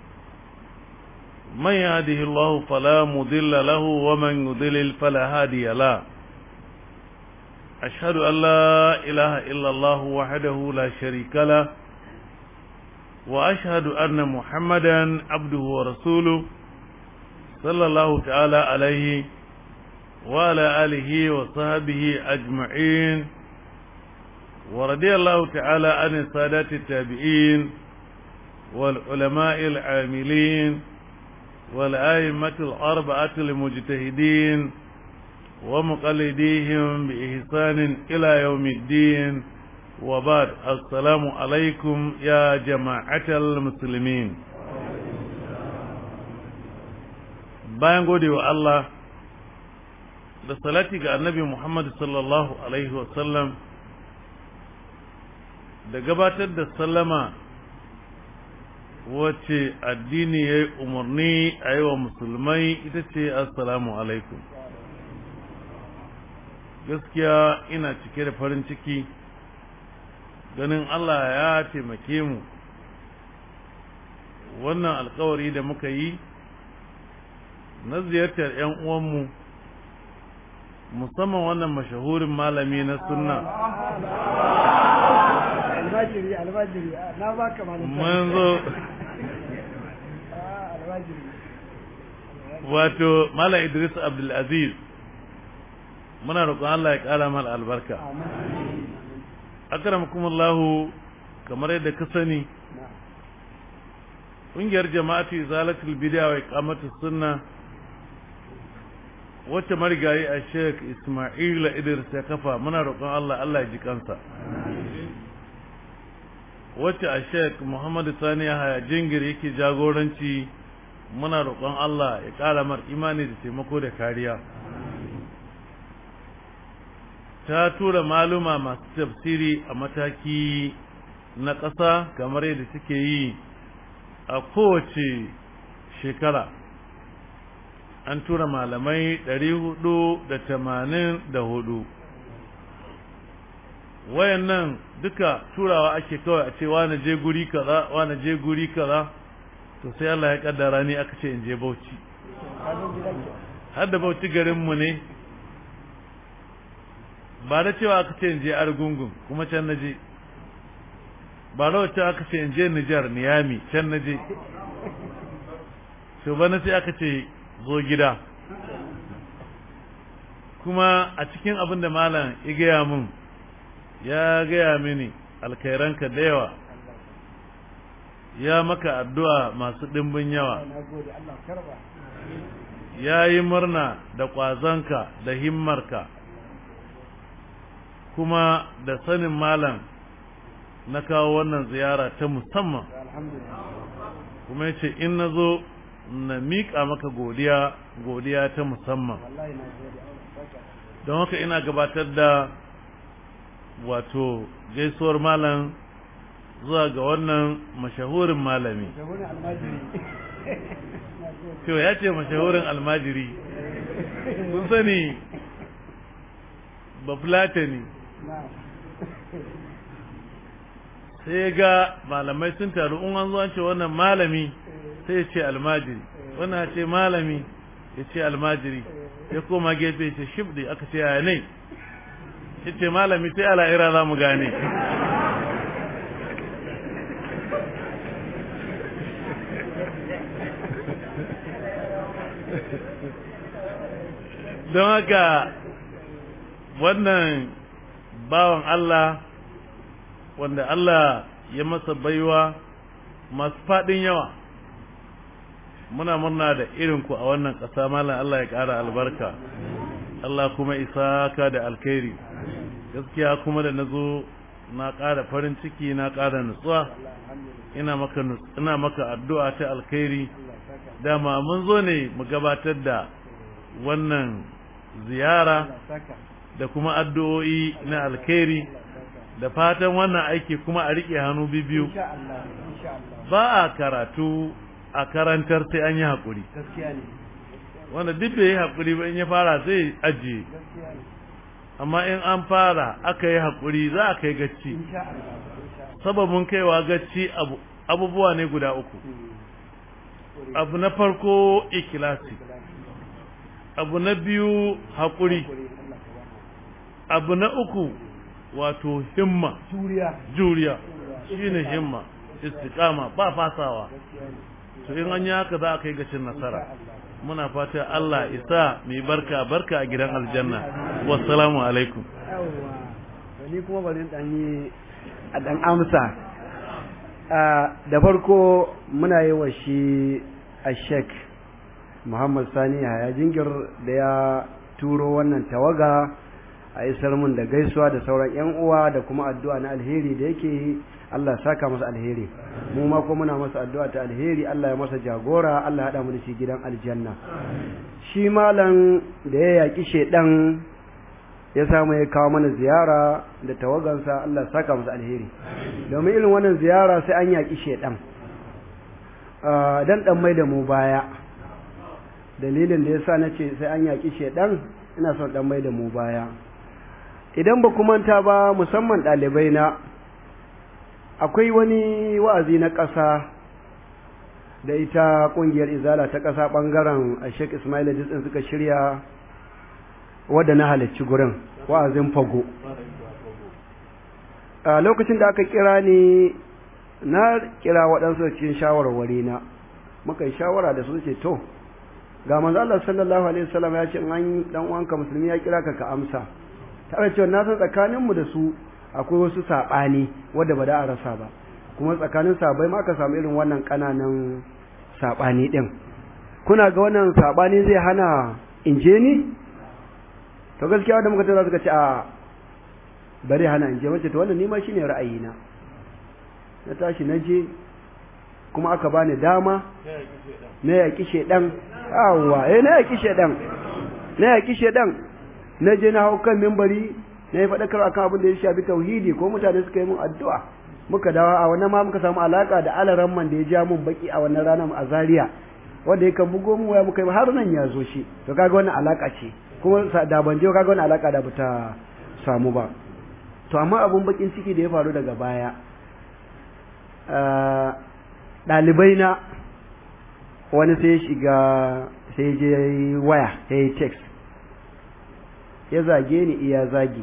من يهده الله فلا مضل له ومن يضلل فلا هادي له أشهد أن لا إله إلا الله وحده لا شريك له وأشهد أن محمدا عبده ورسوله صلى الله تعالى عليه وعلى آله وصحبه أجمعين ورضي الله تعالى عن السادات التابعين والعلماء العاملين والآئمة الأربعة المجتهدين ومقلديهم بإحسان إلى يوم الدين وبعد السلام عليكم يا جماعة المسلمين bayan gode wa Allah da salati ga annabi Muhammad sallallahu Alaihi wasallam da gabatar da sallama wacce addini ya yi umarni a yi wa musulmai ita ce assalamu alaikum gaskiya ina cike da farin ciki ganin Allah ya taimake mu wannan alkawari da muka yi na ziyartar 'yan uwanmu musamman wannan mashahurin malami na sunna albajiri albajiri na baka malam mun zo wato Malam Idris Abdulaziz muna roƙon Allah ya ƙara mal albarka akramakumullahu kamar yadda ka sani ƙungiyar jama'atu izalatul bid'a wa iqamatus sunna wacce marigayi a Sheikh Ismail Idris ya kafa muna roƙon Allah Allah ya ji kansa wacce a Sheikh Muhammad Sani Yahaya Jingir yake jagoranci muna roƙon Allah ya ƙara mar imani da taimako da kariya ta tura maluma masu tafsiri a mataki na ƙasa kamar yadda suke yi a kowace shekara an tura malamai ɗari hudu da tamanin da hudu wayannan duka turawa ake kawai a ce wane je guri kaza wane je guri kaza to sai Allah ya kaddara ni aka ce in je Bauchi har da Bauchi garin mu ne ba da cewa aka ce in je Argungun kuma can naje ba da wacce aka ce in je Nijar Niyami can naje to bana sai aka ce zo gida kuma a cikin abin da malam ya gaya mun ya gaya mini alkairanka da yawa ya maka addu'a masu ɗimbin yawa ya yi murna da ƙwazonka da himmarka kuma da sanin malam na kawo wannan ziyara ta musamman kuma ya ce in na zo na miƙa maka godiya godiya ta musamman don haka ina gabatar da wato gaisuwar malam zuwa ga wannan mashahurin malami Kyau ya ce mashahurin almajiri mun sani ba fulatani sai ga malamai sun taru in an zo an ce wannan malami sai ya ce almajiri wannan ce malami ya ce almajiri ya koma gefe ce shibdi aka ce yaya ne ya ce malami sai ala'ira za mu gane don haka wannan bawan Allah wanda Allah ya masa baiwa masu faɗin yawa muna murna da irinku a wannan ƙasa malam Allah ya ƙara albarka Allah kuma isa ka da alkhairi gaskiya kuma da nazo na ƙara farin ciki na ƙara nutsuwa ina maka ina maka addu'a ta alkhairi dama mun zo ne mu gabatar da wannan ziyara da kuma addu'o'i na alkhairi da fatan wannan aiki kuma a riƙe hannu biyu ba a karatu a karantar sai an yi haƙuri wanda duk bai yi haƙuri ba in ya fara sai ajiye amma in an fara aka yi haƙuri za a kai gacci sababin kaiwa gacci abubuwa ne guda uku abu na farko ikilasi abu na biyu haƙuri abu na uku wato himma juriya shine himma istiqama ba fasawa to in an yi haka za a kai gacin nasara muna fata Allah isa mai barka barka a gidan aljanna wassalamu alaikum ni kuma bari dan yi a dan amsa da farko muna yi wa shi a shek Muhammad Sani Haya Jingir da ya turo wannan tawaga a isar mun da gaisuwa da sauran yan uwa da kuma addu'a na alheri da yake Allah saka masa alheri mu ma ko muna masa addu'a ta alheri Allah ya masa jagora Allah ya hada mu da shi gidan aljanna shi malam da ya yaki shedan ya samu ya kawo mana ziyara da tawagansa Allah saka masa alheri domin irin wannan ziyara sai an yaki shedan dan dan mai da mu baya dalilin da yasa nace sai an yaki shedan ina son dan mai da mu baya idan ba manta ba musamman ɗalibai na akwai wani wa'azi na ƙasa da ita ƙungiyar izala ta ƙasa ɓangaren a sheik ismail ɗin suka shirya wadda na halarci gurin wa'azin fago a lokacin da aka kira ni na kira waɗansu cikin shawarwari na muka yi shawara da su ce to ga manzo Allah sallallahu alaihi wasallam ya ce an dan uwanka musulmi ya kira ka ka amsa tare cewa na san tsakaninmu da su akwai wasu saɓani wadda ba da a rasa ba kuma tsakanin sabai ma aka samu irin wannan ƙananan saɓani ɗin kuna ga wannan saɓani zai hana in je ni to gaskiya wanda muka tada suka ce a bari hana in je mace to wannan nima shine ra'ayina na tashi na je kuma aka bani dama na yaƙi shedan awwa eh na yaƙi shedan na yaƙi shedan na je na hau kan mimbari na yi faɗakar akan abin da ya shafi tauhidi ko mutane suka yi mun addu'a muka dawo a wannan ma muka samu alaka da alaran man da ya ja mun baki a wannan ranar a Zaria wanda ya kan bugo mu waya muka yi har nan ya zo shi to kaga wannan alaka ce kuma da ban je kaga wannan alaka da bata samu ba to amma abun bakin ciki da ya faru daga baya ɗalibai na wani sai ya shiga sai je waya sai ya text ya zage ni iya zagi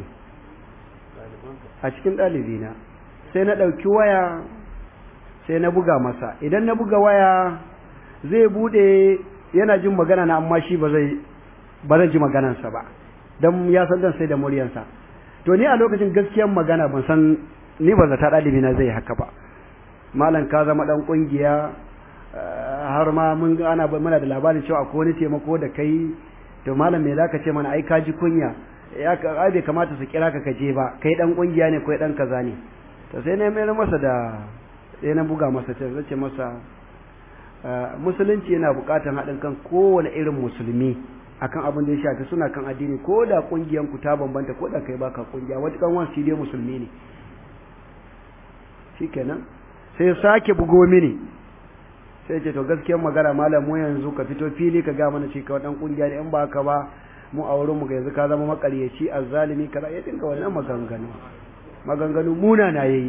a cikin ɗalibina sai na ɗauki waya sai na buga masa idan na buga waya zai bude yana jin magana na amma shi ba zai ba zan ji maganansa ba dan ya san dan sai da muryansa to ni a lokacin gaskiyar magana ban san ni ba zata dalibi na zai haka ba malam ka zama dan kungiya har ma mun ana muna da labarin cewa akwai wani taimako da kai to malam me zaka ce mana ai ka ji kunya ya ai bai kamata su kira ka kaje ba kai dan kungiya ne kai dan kaza ne to sai na mayar masa da sai na buga masa ce zace masa musulunci yana bukatan haɗin kan kowane irin musulmi akan abin da ya shafi suna kan addini ko da kungiyan ku ta bambanta ko da kai baka kungiya wata kan wani dai musulmi ne shikenan sai ya sake bugo mini sai ce to gaskiyar magana malam mu yanzu ka fito fili ka ga mana cewa dan kungiya ne in ba ka ba mu a wurin mu ga yanzu ka zama makaryaci azzalimi kaza ya dinka wannan maganganu maganganu muna na yayi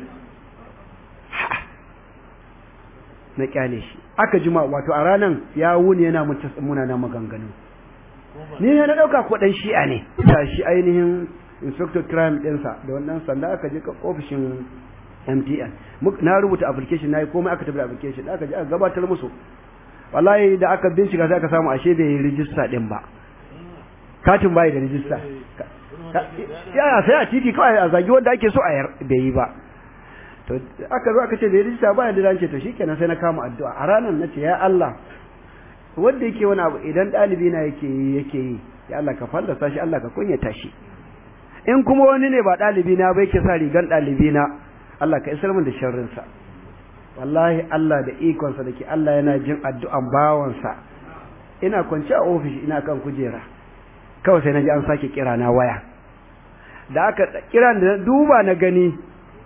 na kyale shi aka jima wato a ranan ya wuni yana muna na maganganu ni ne na dauka ko dan shi'a ne da shi ainihin inspector crime ɗinsa da wannan sanda aka je ofishin MTN na rubuta application nayi komai aka tabbata application aka je aka gabatar musu wallahi da aka bincika sai aka samu ashe bai yi register din ba katin bai da register ya sai a titi kawai a zagi wanda ake so a yar bai yi ba to aka zo aka ce bai register ba da ce to shikenan sai na kama addu'a a ranar nace ya Allah wanda yake wani abu idan dalibi na yake yi yake yi ya Allah ka fallasa shi Allah ka kunyata shi in kuma wani ne ba dalibi na bai ke sa rigan dalibi na Allah ka isar min da sharrinsa wallahi Allah da ikonsa da ke Allah yana jin addu'an bawansa ina kwance a ofishi ina kan kujera kawai sai na ji an sake kira na waya da aka kira da duba na gani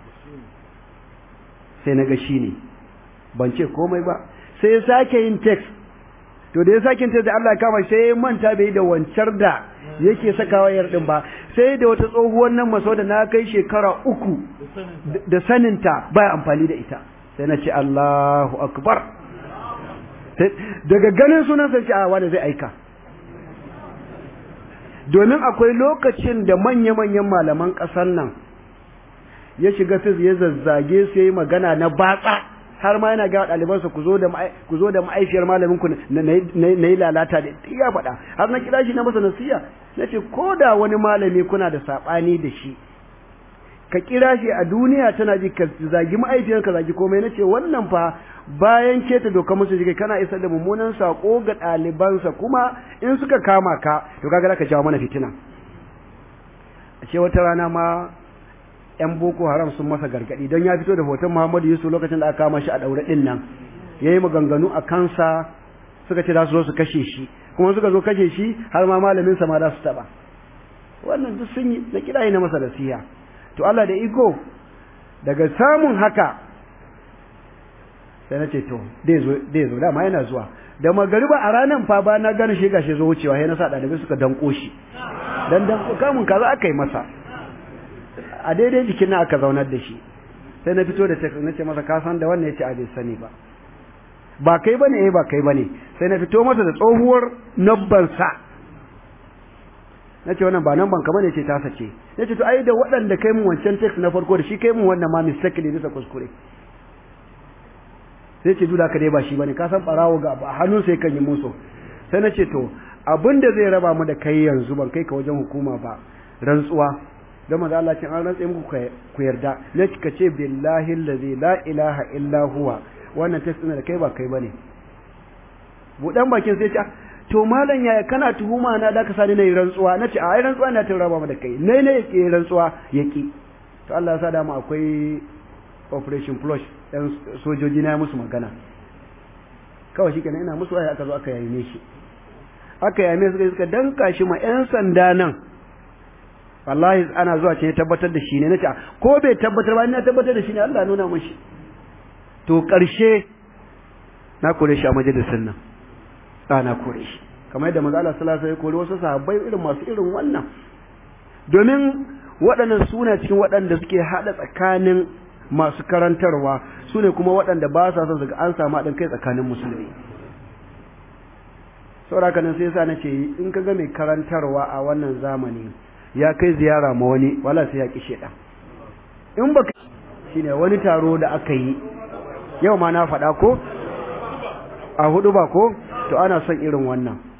sai na ga shi ne ban ce komai ba sai ya sake yin text to da ya sake yin text da Allah ya kama sai ya manta bai da wancar da yake sakawa yar din ba sai da wata tsohuwar nan maso da na kai shekara uku da saninta baya amfani da ita sai na ce Allahu akbar daga ganin sunan sai ce a wanda zai aika domin akwai lokacin da manya-manyan malaman ƙasar nan ya shiga fis ya zazzage su yi magana na batsa har ma yana ga ɗalibansa ku zo da ku zo da ma'aifiyar malamin ku na yi lalata da ya faɗa har na kira shi na masa nasiya na ce ko da wani malami kuna da saɓani da shi ka kira shi a duniya tana ji ka zagi ma'aifiyar ka zagi komai na ce wannan fa bayan keta doka musu jikai kana isar da mummunan sako ga ɗalibansa kuma in suka kama ka to kaga ka jawo mana fitina a ce wata rana ma yan boko haram sun masa gargadi don ya fito da hoton muhammadu yusuf lokacin da aka kama shi a ɗaure ɗin nan ya yi maganganu a kansa suka ce za su zo su kashe shi kuma suka zo kashe shi har ma malaminsa ma za su taɓa wannan duk sun yi na kira na masa nasiha to Allah da iko daga samun haka sai na ce to dai zo dai zo dama yana zuwa da magariba a ranan fa ba na gane shi gashi zo wucewa sai na sa dalibai suka danko shi dan dan kamun kaza aka yi masa a daidai jikin na aka zaunar da shi sai na fito da text na ce masa ka san da wannan yace a bai sani ba ba kai bane eh ba kai bane sai na fito masa da tsohuwar nabban sa nace wannan ba nan ban kamar ne ce ta sace nace to ai da waɗanda kai mun wancan text na farko da shi kai mun wannan ma mistake ne bisa kuskure sai ce duda ka dai ba shi bane ka san barawo ga ba hannun sai kan yi musu sai nace to abin da zai raba mu da kai yanzu ban kai ka wajen hukuma ba rantsuwa don maza Allah ce an rantse muku ku yarda na ka ce billahi allazi la ilaha illa huwa wannan text ɗin da kai ba kai bane budan bakin sai ce to malam yaya kana tuhuma na da ka sani nayi rantsuwa nace a ai rantsuwa na tun raba mu da kai nai ne yake rantsuwa yaki to Allah ya sa da mu akwai operation flush dan sojoji na musu magana kawai shi kenan ina musu waya aka zo aka yaye shi aka yaye suka suka danka shi ma yan sanda nan wallahi ana zuwa ce tabbatar da shi ne nace ko bai tabbatar ba ina tabbatar da shi ne Allah nuna mashi to karshe na kore shi a majalisin nan na kore shi kamar yadda manzo Allah sallallahu alaihi wasallam ya kore wasu sahabbai irin masu irin wannan domin waɗannan suna cikin waɗanda suke haɗa tsakanin masu karantarwa su ne kuma waɗanda ba sa son su ga an samu haɗin kai tsakanin musulmi sauraka nan sai yasa na ce in ka ga mai karantarwa a wannan zamani ya kai ziyara ma wani wala sai ya ki shedan in baka shine wani taro da aka yi yau ma na faɗa ko a hudu ba ko to ana son irin wannan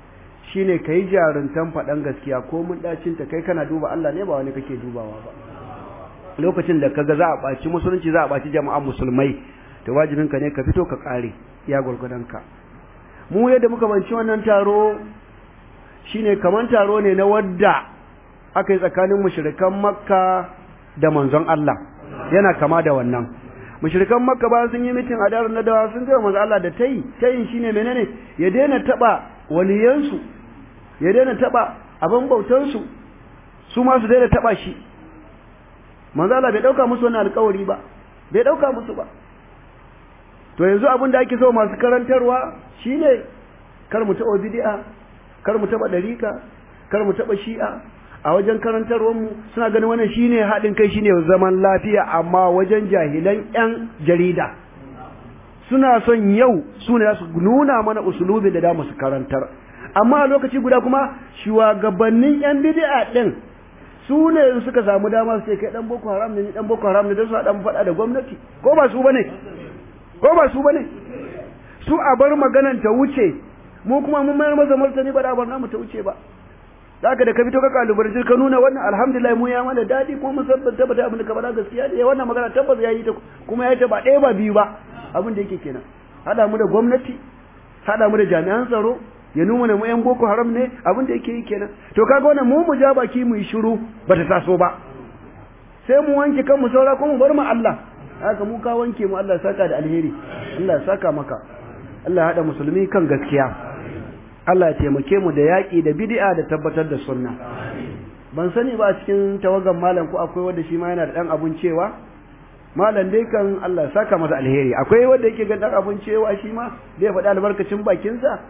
shine kai jaruntan faɗan gaskiya ko mun dacin ta kai kana duba Allah ne ba wani kake dubawa ba lokacin da kaga za a ɓaci musulunci za a ɓaci jama'an musulmai to wajibin ka ne ka fito ka kare ya gurgudan ka mu yadda muka banci wannan taro shine kaman taro ne na wadda aka yi tsakanin mushrikan makka da manzon Allah yana kama da wannan mushrikan makka ba sun yi mitin a darin nadawa sun ga manzon Allah da tayi tayin shine menene ya daina taba waliyansu ya daina taba abin bautansu su ma su daina taba shi manzon Allah bai dauka musu wannan alƙawari ba bai dauka musu ba to yanzu abin da ake so masu karantarwa shine kar mu taɓa bid'a kar mu taɓa ɗarika kar mu taɓa shi'a a wajen karantarwar mu suna ganin wannan shine haɗin kai shine zaman lafiya amma wajen jahilan ƴan jarida suna son yau su ne su nuna mana usulubi da damu su karantar amma a lokaci guda kuma shugabannin ƴan bid'a ɗin su ne suka samu dama su ce kai dan boko haram ne dan boko haram ne dan su dan faɗa da gwamnati ko ba su bane ko ba su bane su a bar maganan ta wuce mu kuma mun mayar masa martani ba da bar namu ta wuce ba zaka da ka fito ka kalubarci ka nuna wannan alhamdulillah mu ya mana dadi kuma mun san tabbata abin da ka faɗa gaskiya ne wannan magana tabbas ya yi ta kuma ya yi ta ba ɗaya ba biyu ba abin da yake kenan hada mu da gwamnati hada mu da jami'an tsaro ya nuna mu yan boko haram ne abin da yake yi kenan to kaga wannan mu mu ja baki mu yi shiru bata taso ba sai mu wanke kanmu saura kuma mu bar mu Allah haka mu ka wanke mu Allah saka da alheri Allah ya saka maka Allah ya hada musulmi kan gaskiya Allah ya taimake mu da yaƙi da bid'a da tabbatar da sunna ban sani ba a cikin tawagan malam ko akwai wanda shi ma yana da dan abun cewa malam dai kan Allah ya saka masa alheri akwai wanda yake ga dan abun cewa shi ma zai faɗi albarkacin bakin sa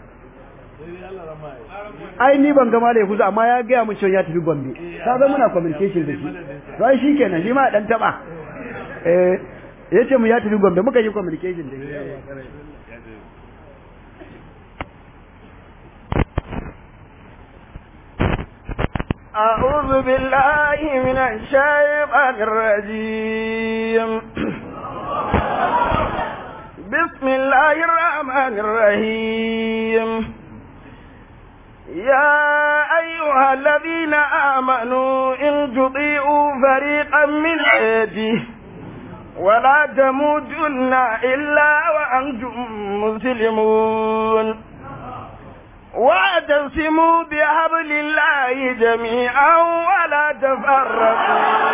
ai ni ban ga malam kuza amma ya ga mu cewa ya tafi Gombe ka ga muna communication da shi to ai shikenan shi ma dan taba eh yace mu ya tafi Gombe muka yi communication da shi أعوذ بالله من الشيطان الرجيم بسم الله الرحمن الرحيم يا أيها الذين آمنوا إن تطيعوا فريقا من عباده ولا تموتن إلا وأنتم مسلمون واعتصموا بحبل الله جميعا ولا تفرقوا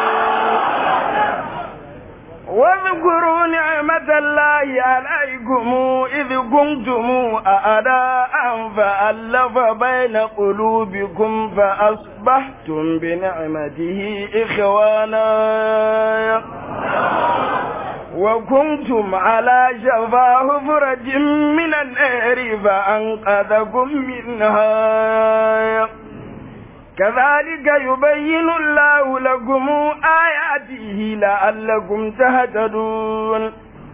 واذكروا نعمة الله عليكم إذ كنتم أعداء فألف بين قلوبكم فأصبحتم بنعمته إخوانا وكنتم على شفا حفرة من النار فأنقذكم منها كذلك يبين الله لكم آياته لعلكم تهتدون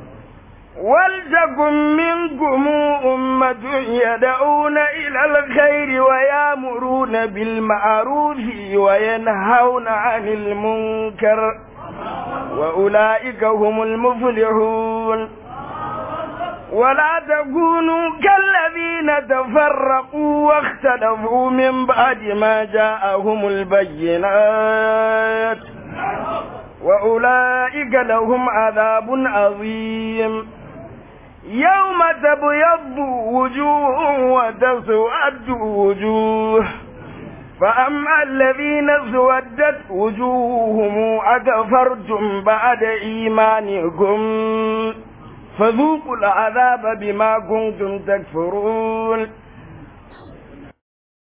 ولتكن منكم أمة يدعون إلى الخير ويامرون بالمعروف وينهون عن المنكر وأولئك هم المفلحون ولا تكونوا كالذين تفرقوا واختلفوا من بعد ما جاءهم البينات وأولئك لهم عذاب عظيم يوم تبيض وجوه وتسود وجوه فأما الذين اسودت وجوههم أكفرتم بعد إيمانكم فذوقوا العذاب بما كنتم تكفرون